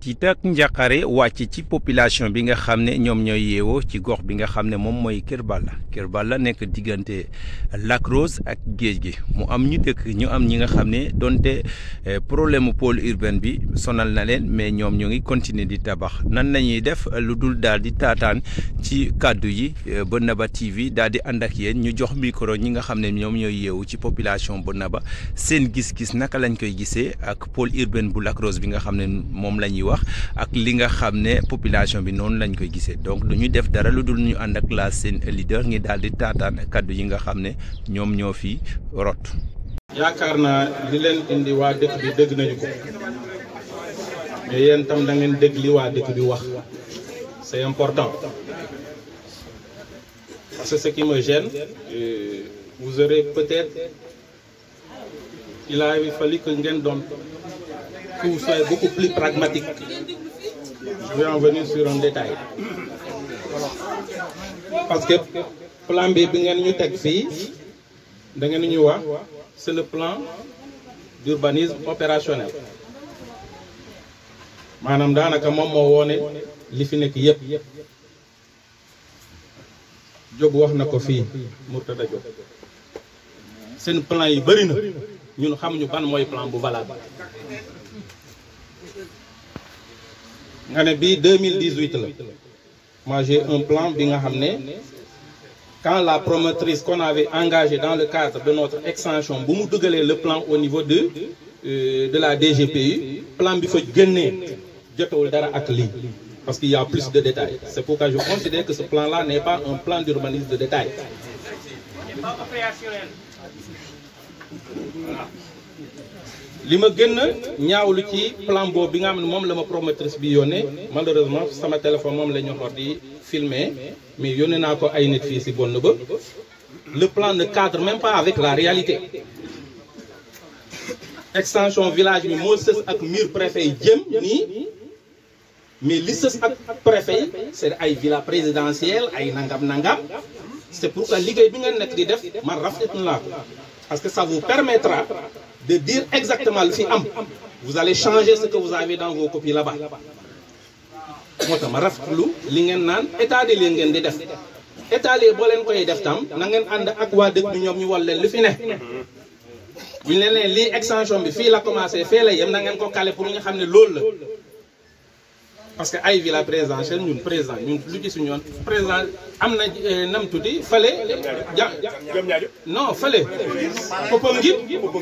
tiit ak njàqare wàcc ci population bi nga xam ne ñoom ñooy yeewoo ci gox bi nga xam ne moom mooy Kër Balla Kër Balla nekk diggante Lac Rose ak géej gi mu am ñu dëkk ñu am ñi nga xam ne donte problème mu pôle urbain bi sonal na leen mais ñoom ñoo ngi continuer di tabax nan lañuy def lu dul daal di taataan ci kàddu yi Bennaba TV daal di ànd ak yéen ñu jox micro ñi nga xam ne ñoom ñooy yeewu ci population Bennaba seen gis-gis naka lañ koy gisee ak pôle urbain bu Lac Rose bi nga xam ne moom la ñuy wax ak li nga xam ne population bi noonu lañ koy gisee donc du ñu def dara lu dul ñu ànd ak la seen leader ngi daal di taataan kaddu yi nga xam ne ñoom ñoo fi rot. yaakaar naa li leen indi waa dëkk bi dëgg nañu ko mais yéen tam da ngeen dégg li waa dëkk bi wax c'est important parce que ce qui me gêne vous aurez peut-être il a fallu que ngeen doon que vous soyez beaucoup plus pragmatique je vais en venir sur un détail parce que plan B bi ngeen ñu teg fii da ngeen ñu wax c'est le plan d'urbanisme opérationnel maanaam daanaka moom moo woone li fi nekk yépp Diop wax na ko fii Mourtada Diop seen plan yi bëri na ñun xamuñu ban mooy plan bu valable nga ne bii 2018 la moi j'ai un plan bi nga xam ne quand la promotrice qu'on avait engagée dans le cadre de notre extension bu mu dugalee le plan au niveau de euh, de la DGPU plan bi fa génnee jotewul dara ak lii parce qu'il y a plus de détails c'est pourquoi je considère que ce plan-là n'est pas un plan d'urbanisme de détail li ma gën a ñaawlu ci plan boobu bi nga xam ne moom la ma promotrice bi yónnee malheureusement sama téléphone moom la ñu xor di filmer mais yónnee naa ko ay nit fii si bonn ba le plan ne cadre même pas avec la réalité extension village bi moo sës ak mur préfet yi jëm nii mais li sës ak préfet yi c'est ay villa présidentielle ay nangam nangam c'est pourquoi liggéey bi nga nekk di def man rafetlu naa ko parce que ça vous permettra de dire exactement lu fi am vous allez changer ce que vous avez dans vos copies là-bas moo tax ma rafetlu li ngeen naan état des lieux ngeen di def état des boo leen koy def tam na ngeen ànd ak waa dëkk bi ñoom ñu wal leen lu fi ne bu ñu leen leen lii extension bi fii la commencé fee la yem na ngeen ko calé pour ñu xam ne loolu la parce que ay villa présidentielle ñun président ñun lu ci suñu yoon président am na nam tuddi fële ja non fële Popenguine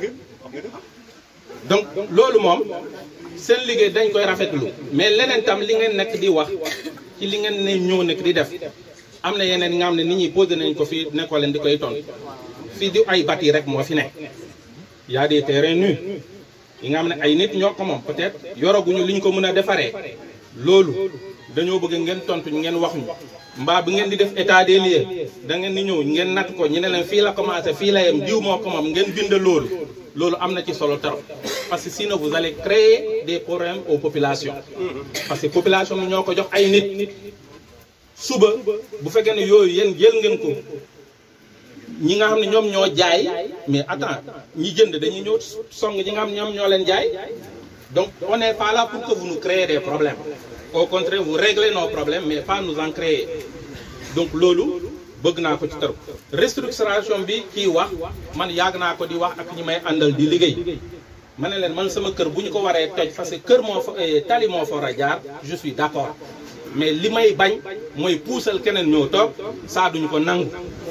donc loolu moom seen liggéey dañ koy rafetlu mais leneen tam li ngeen nekk di wax ci li ngeen ne ñëw nekk di def am na yeneen nga xam ne nit ñi posé nañ ko fii nekkoo leen di koy ton fii di ay bâti rek moo fi nekk y a des terrains nus yi nga xam ne ay nit ñoo ko moom peut-être yoraguñu li ñu ko mën a defaree loolu dañoo bëgg ngeen tontu ngeen wax ñu mbaa bi ngeen di def état des lieux da ngeen di ñëw ngeen natt ko ñu ne leen fii la commencé fii la yem diw moo ko moom ngeen bind loolu loolu am na ci solo trop parce que sinon vous allez créer des problèmes aux populations parce que population bi ñoo ko jox ay nit suba bu fekkee ne yooyu yéen jël ngeen ko ñi nga xam ne ñoom ñoo jaay mais attends ñi jënd dañuy ñëw song ñi nga xam ne ñoom ñoo leen jaay donc on n'est pas là pour que vous nous créez des problèmes au contraire vous réglez nos problèmes mais pas nous en créer donc loolu bëgg naa ko ci trop restructuration bi kii wax man yàgg naa ko di wax ak ñi may àndal di liggéey ma ne leen man sama kër bu ñu ko waree toj parce que kër moo fa tali moo fa war a jaar je suis d'accord mais li may bañ mooy puusal keneen ñëw toog saa duñu ko nangu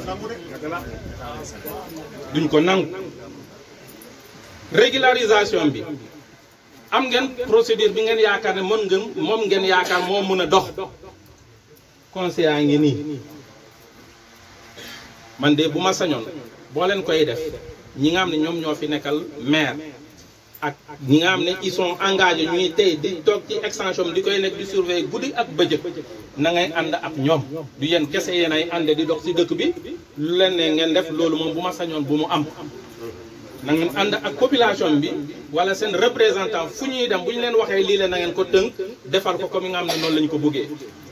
duñ ko nangu régularisation bi am ngeen procédure bi ngeen yaakaar ne mën ngeen moom ngeen yaakaar moo mën a dox conseil a ngi nii man de bu ma sañoon boo leen koy def ñi nga xam ne ñoom ñoo fi nekkal maire ak ñi nga xam ne ils sont engagés ñuy tey di toog ci extension bi di koy nekk di surveiller guddi ak bëccëg na ngay ànd ak ñoom du yéen kese yéen ay ànd di dox ci dëkk bi lu leen ne ngeen def loolu moom bu ma sañoon bu mu am na ngeen ànd ak population bi wala seen représentant fu ñuy dem bu ñu leen waxee lii la na ngeen ko tënk defar ko comme nga xam ne noonu la ñu ko bëggee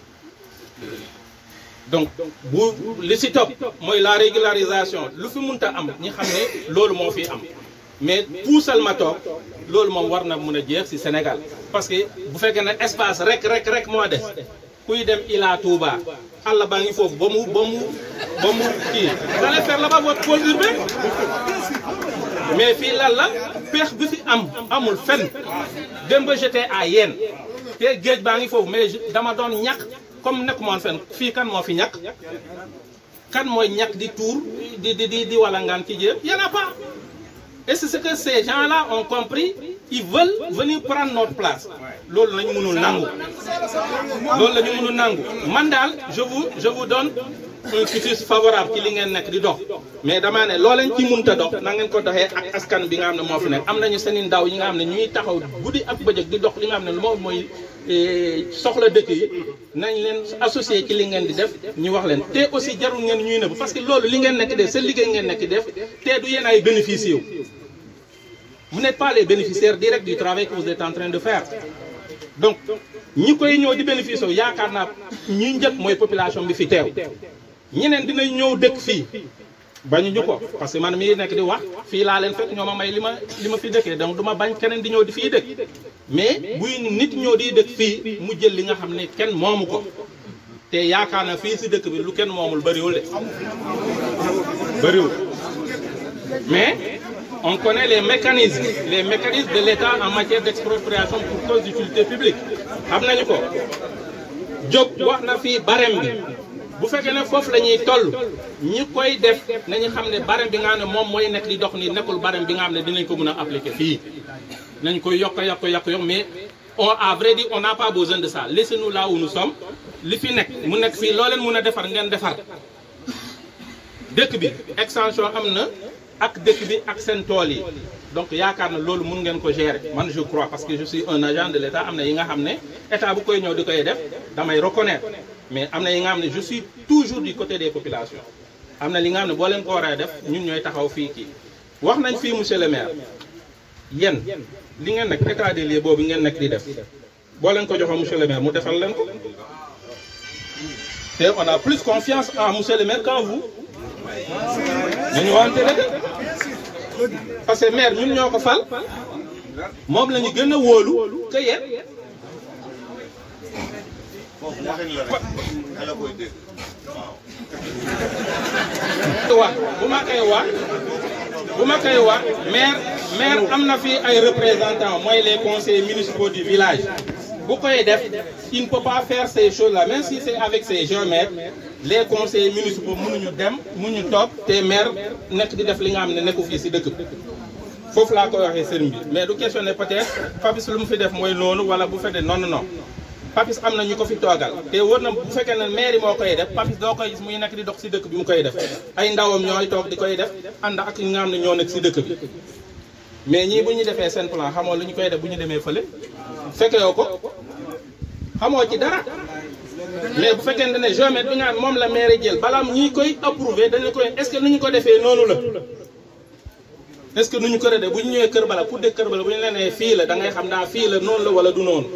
donc bu li ci topp mooy la régularisation lu fi munta am ñi xam ne loolu moo fi am mais puusal ma toog loolu moom war na mun a jeex ci Sénégal parce que bu fekkee ne espace rek rek rek moo des kuy dem Ila Touba àll baa ngi foofu ba mu ba mu ba mu kii allez faire là-bas votre pôle urbain mais fii lan la peex bi fi am amul fenn démb j'étais à Yène te géej baa ngi foofu mais dama doon ñàkk comme nekk moon fenn fii kan moo fi ñàkk kan mooy ñàkk di tuur di di di di walangaan ci jéem y en a pas et c'est ce que ces gens-là ont compris ils veulent venir prendre notre place loolu la ñu mënul nangu loolu la ñu mënul nangu man daal je vous je vous donne un quitus favorable ci li ngeen nekk di dox mais damaa ne loo leen ci mënta dox na ngeen ko doxee ak askan bi nga xam ne moo fi nekk am nañu seen i ndaw yi nga xam ne ñuy taxaw guddi ak bëccëg di dox li nga xam ne moom mooy soxla dëkk yi nañ leen associé ci li ngeen di def ñu wax leen te aussi jarul ngeen ñuy nëbb parce que loolu li ngeen nekk def seen liggéey ngeen nekk def te du yéen ay bénéficier wu vous n'êtes pas les bénéficiaires directs du travail que vous êtes en train de faire donc ñi koy ñëw di bénéficier wu yaakaar naa ñi njëkk mooy population bi fi teew ñeneen dinañ ñëw dëkk fii bañu ñu ko parce que man mii nekk di wax fii laa leen fekk ñoo ma may li ma li ma fi dëkkee donc du ma bañ keneen di ñëw di fii dëkk mais buy nit ñëw di dëkk fii mu jël li nga xam ne kenn moomu ko te yaakaar na fii si dëkk bi lu kenn moomul bëriwul de bëriwul mais on connaît les mécanismes les mécanismes de l'État en matière d'expropriation pour cause d'utilité publique xam nañu ko Diop wax na fii barème bi bu fekkee ne foofu la ñuy toll ñi koy def nañu xam ne barème bi nga xam ne moom mooy nekk di dox ni nekkul barème bi nga xam ne dinañ ko mën a appliquer fii nañ koy yokk yokk yokk yokk mais on à vrai dire on n'a pas besoin de ça laissez-nous là où nous sommes li fi nekk mu nekk fii loo leen mën a defar ngeen defar dëkk bi extension am na ak dëkk bi ak seen tool yi donc yaakaar na loolu mun ngeen ko gérer man je crois parce que je suis un agent de l'État am na yi nga xam ne état bu koy ñëw di koy def damay reconnaître mais am na yi nga xam ne je suis toujours du côté des populations am na li nga xam ne boo leen ko war a def ñun ñooy taxaw fii kii wax nañ fii monsieur le maire yéen li ngeen nekk état des lieux boobu ngeen nekk di def boo leen ko joxoon monsieur le maire mu defal leen ko te on a plus confiance en monsieur le maire qu'en vous dañu wante rek parce que maire ñun ñoo ko fal moom la ñu gën a wóolu que yéen wax bu ma koy wax bu ma koy wax maire maire am na fi ay représentants mooy les conseillers municipaux du village bu koy def il ne peut pas faire ces choses là même si c'est avec ses géomètres les conseillers municipaux mënuñu dem mënuñu toog te maire nekk di def li nga xam ne nekku fii si dëkk bi foofu laa koy waxee sëriñ bi mais du question ne peut-être Papis lu mu fi def mooy noonu wala bu fekkee non non non Papis am na ñu ko fi toogal te wër na bu fekkee ne maire yi moo koy def Papis doo koy gis muy nekk di dox si dëkk bi mu koy def ay ndawam ñooy toog di koy def ànd ak ñi nga xam ne ñoo nekk si dëkk bi mais ñii bu ñu defee seen plan xamoo lu ñu koy def bu ñu demee fële fekke yoo ko xamoo ci dara mais bu fekkee ne géomètre bi nga xam moom la maire jël balaa ñuy koy approuvé dañu koy est-ce que nu ñu ko defee noonu la est-ce que nu ñu ko redee bu ñu ñëwee kër bala pour de kër bala bu ñu leen nee fii la da ngay xam daa fii la noonu la wala du noonu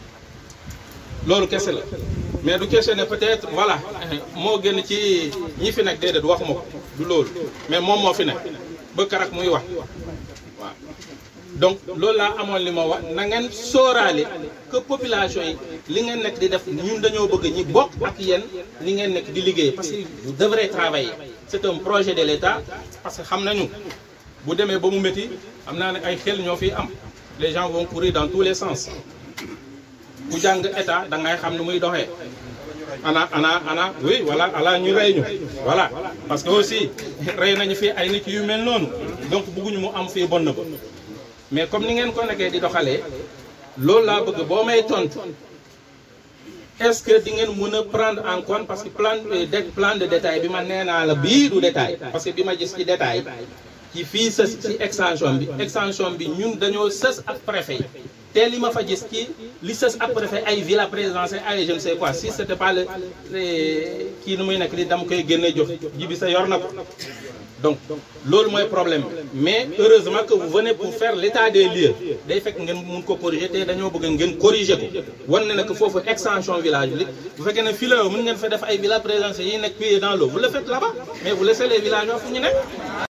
loolu kese la mais du question ne peut-être voilà moo gën ci ñi fi nekk déedéet waxuma ko du loolu mais moom moo fi nekk ba karak muy wax waaw donc loolu laa amoon li ma wax na ngeen sóoraale que population yi li ngeen nekk di def ñun dañoo bëgg ñi bokk ak yéen li ngeen nekk di liggéey parce que vous devrez travailler c'est un projet de l'État parce que xam nañu bu demee ba mu métti am naa ne ay xel ñoo fi am les gens vont courir dans tous les sens ku jàng état da ngay xam ne muy doxee ana ana ana oui voilà ala ñu rey ñu voilà parce que aussi rey nañu fi ay nit yu mel noonu donc bëgguñu mu am fii bon na ba mais comme ni ngeen ko nekkee di doxalee loolu laa bëgg boo may tontu est-ce que di ngeen mën a prendre en compte parce que plan de plan de détail bi ma nee naa la bii du détail parce que bi ma gis ci détail ci fii sës ci extension bi extension bi ñun dañoo sës ak préfet te li ma fa gis ci li sës ak préfet ay villa présidentielle ay je ne sais quoi si c'était pas le kii nu muy nekk li dama koy génne jox ji bi sa yor na ko donc loolu mooy problème mais heureusement que vous venez pour faire l'état des lieux day fekk ngeen mun ko corriger te dañoo bëgg ngeen corriger ko wan ne nag foofu extension village bi bu fekkee ne fii la mën ngeen fa def ay villa présidentielle yi nekk pieds dans l'eau vous le faites là-bas mais vous laissez les villageois fu ñu nekk